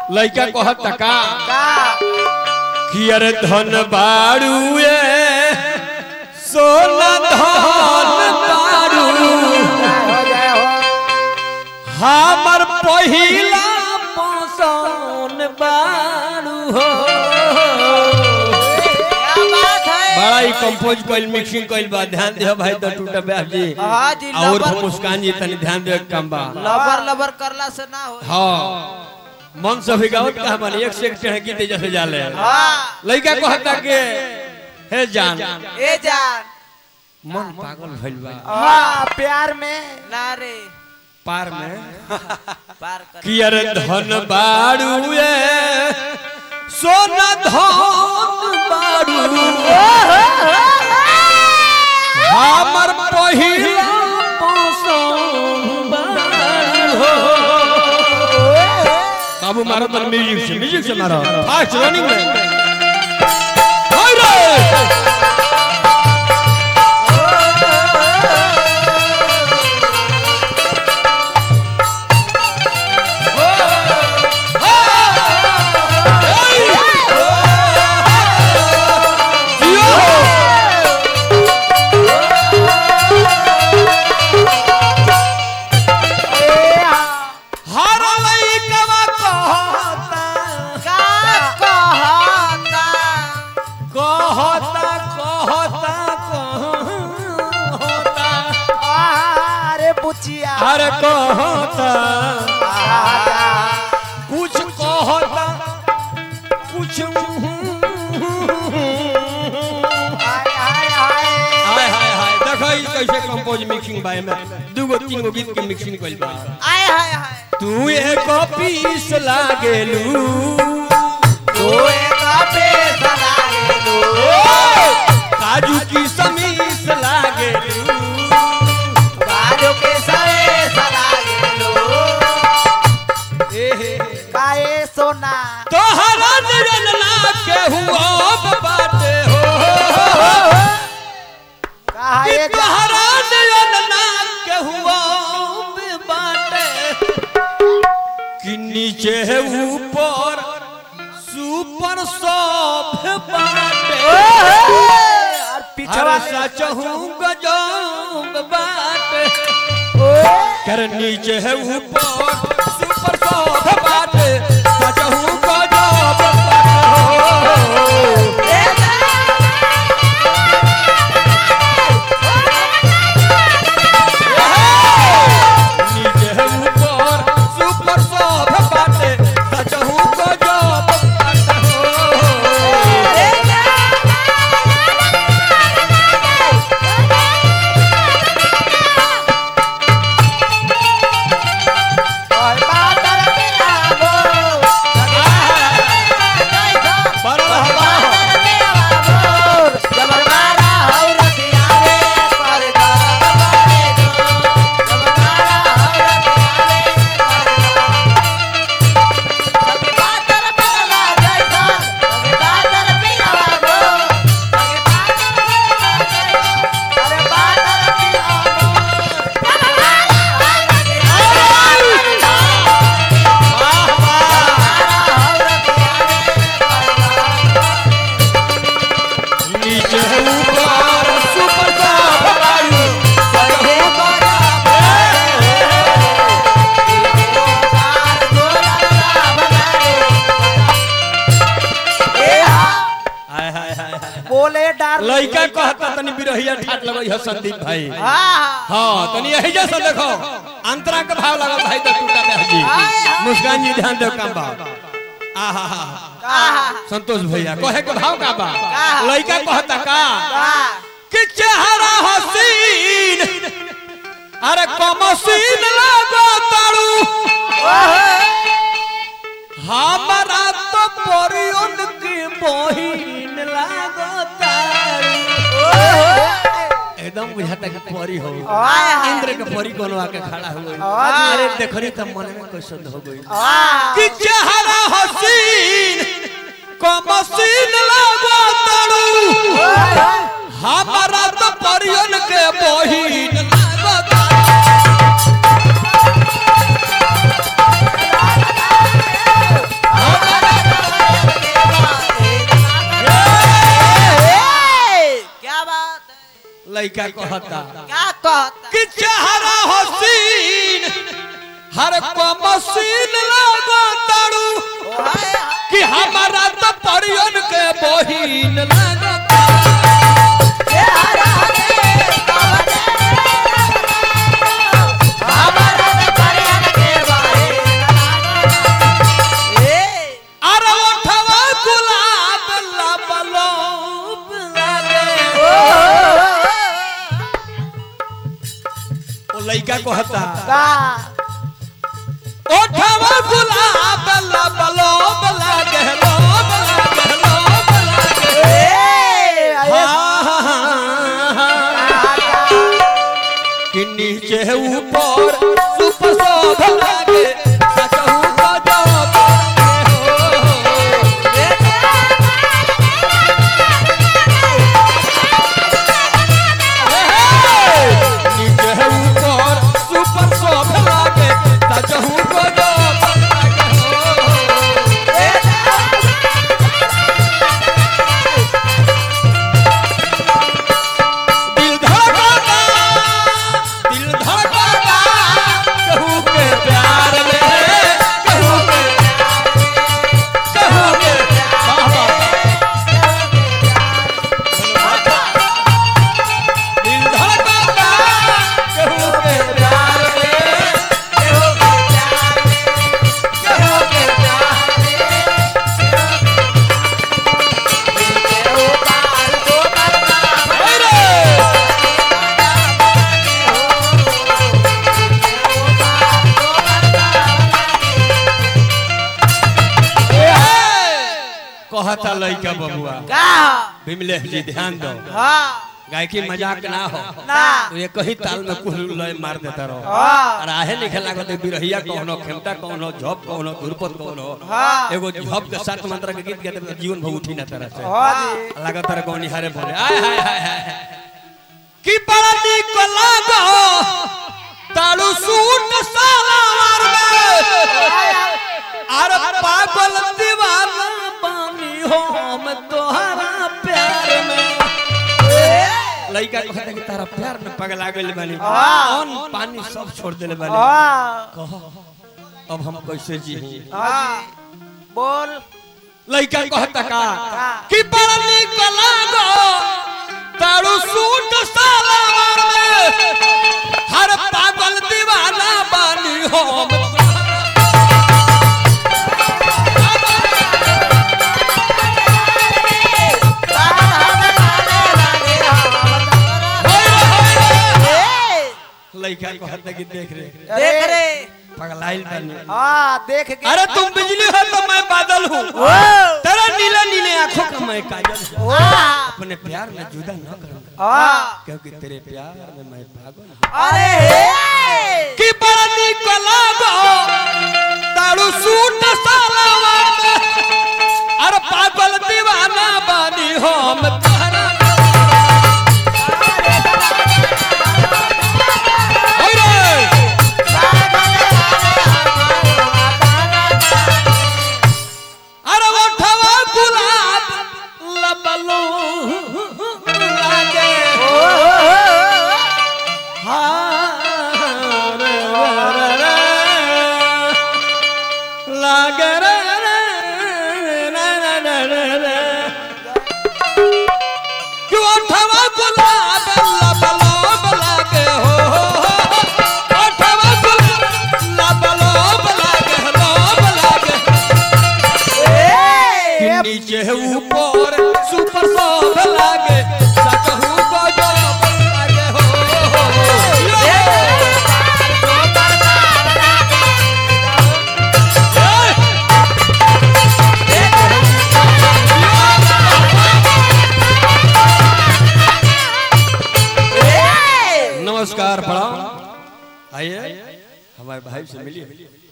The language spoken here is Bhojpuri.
लइका कहत का का कि अरे धन बाड़ुए सोना धन बाड़ू हो जाए हो हमर पहिला पसंद बाड़ू हो क्या बात है बड़ा ही कंपोज कइल मिक्सिंग कइल बा ध्यान दे भाई तो टूटा ब्याह जी हाँ जी और लबर मुस्कान जी तनी ध्यान दे काम बा लबर लबर करला से ना हो हाँ मन से भी गावत का मन एक से एक चढ़ गीते जैसे जाले हाँ लइका कहता के हे जान ए जान मन पागल भइल बा हाँ प्यार में ना रे पार में पार कर कि अरे धन बाड़ुए सोना धन बाड़ू हमर पहिला पसंद बाड़ू हो बाबू मारो तो म्यूजिक से म्यूजिक से मारो फास्ट रनिंग में हाय रे हर लइकवा कहता का कहता कहता कहता कहता अरे बुचिया अरे कहता आजा। कुछ कहता कुछ हाय हाय हाय हाय हाय हाय देखो ई कैसे कंपोज मिक्सिंग बाय में दूगो तीन गो गीत के मिक्सिंग कइल बा हाय हाय हाय तू एक पीस लागेलू तू एक पैसा लागे तू काजू की समीस लागेलू बाजू के सरे सलागे लो काए सोना तोहरा निरन ना केहू अब बाटे हो काहे कि तोहरा निरन ना केहू अब बाटे कि नीचे है ऊपर सुपर सब बाटे और पिछवा हर सच हूँ गजब बाटे कर नीचे है ऊपर सुपर सब बाटे सच हूँ गजब बाटे हो नीचे है ऊपर सुपर सब बाटे सच हूँ गजब बाटे हो और बादल के आगो बड़ा हवा बादल के आगो जब मारा हो रतिया रे पर दर्द करे दो जब मारा हो रतिया रे पर दर्द बादल पे लगा जैसा बादल पे आगो बादल पे अरे बादल पे आगो नीचे है ऊपर सुपर सब बाटे सच हूँ हाय हाय हाय हाय बोले डार लइका कहता तनी बिरहिया ठाट लगई है संदीप भाई हाँ हाँ तनी यही जैसा देखो अंतरा के भाव लगा भाई तो टूटा बहन जी मुस्कान जी ध्यान दो काम बा आहा हा हाँ संतोष भैया कहे के भाव का बा का? लइका कहता का हाँ कि चेहरा हसीन अरे कमसीन लागो तारू हमारा तो परियन की बहिन लागो तारू एकदम बुझाता कि परी हो आय। इंद्र के परी कोनो आके खड़ा हो गई आय। अरे देखरी त मन में कैसन हो गई हाँ कि चेहरा हसीन कमसीन लागो तारू हमारा तो परियन के बहिन लागो तारू लड़का कहता क्या कहता कि चेहरा हसीन हर को मसीन लागो तारू हाय हाय कि हमारा तो परियन के बहिन लागता ये हरा रे कवने हमारा तो परियन के बारे ए अरे ओठवा गुलाब लबलोब लागे ओ लड़का कहता का ओठवा गुलाब लबलोब लागे लोब लागे लोब लागे ए हाँ, हाँ, हाँ, हाँ। कि नीचे ऊपर सुप शोभ लागे सचहु गजब लागे हो। नीचे ऊपर सुपर शोभ लागे सचहु गजब लागे हो। दिल धड़कता दिल धड़कता कहू के प्यार में कहू के कहू के बाबा दिल धड़कता कहू के प्यार में कहू के प्यार में कहू के प्यार में रे कहता लइका बबुआ का विमलेश जी ध्यान दो हाँ गायकी मजाक ना हो ना तो ये कही ताल में कुल लय मार देता रहो हाँ। और आहे लिखे लागत बिरहिया कौनो खेमता कौनो झप कौनो धुरपत कौनो हाँ। एगो झप के सात मंत्र के गीत गाते जीवन भर उठी ना तरह से हाँ जी लागत तरह कौन हारे बोले आय हाय हाय हाय की बड़ा निक लागो ताड़ू सूट सालावार में अरे पागल दीवाना बानी हो हम तोहरा प्यार में लइका कहता कि तारा प्यार में पगला गइल बानी हाँ। अन्न पानी सब छोड़ देले बानी हाँ कह अब हम कैसे जी हाँ बोल लइका कहता का का? कि बड़ा निक लागो तारू सूट सालावार में हर पागल दीवाना बानी हो हम लइका कहता कि देख रे देख रे पगलाइल बानी हाँ देख के अरे तुम बिजली हो तो मैं बादल हूँ ओ तेरा नीले नीले आंखों का मैं काजल हूँ हाँ अपने प्यार में जुदा न करूंगा हाँ क्योंकि तेरे प्यार में मैं पागल हूँ अरे हे कि बड़ा निक लागो तारू सूट सालावार में अरे पागल दीवाना बानी हो हम तोहरा ओरे अरे ओठवा गुलाब लबलो लागे हाँ रे रे रे लागे रे रे रे रे रे रे कि ओठवा गुलाब लबलो लागे हो ओठवा गुलाब लबलो लागे लब लागे कि नीचे ऊपर सुपर सब लागे सकहू गजब लागे हो नमस्कार प्रणाम आइए हमारे भाई से मिलिए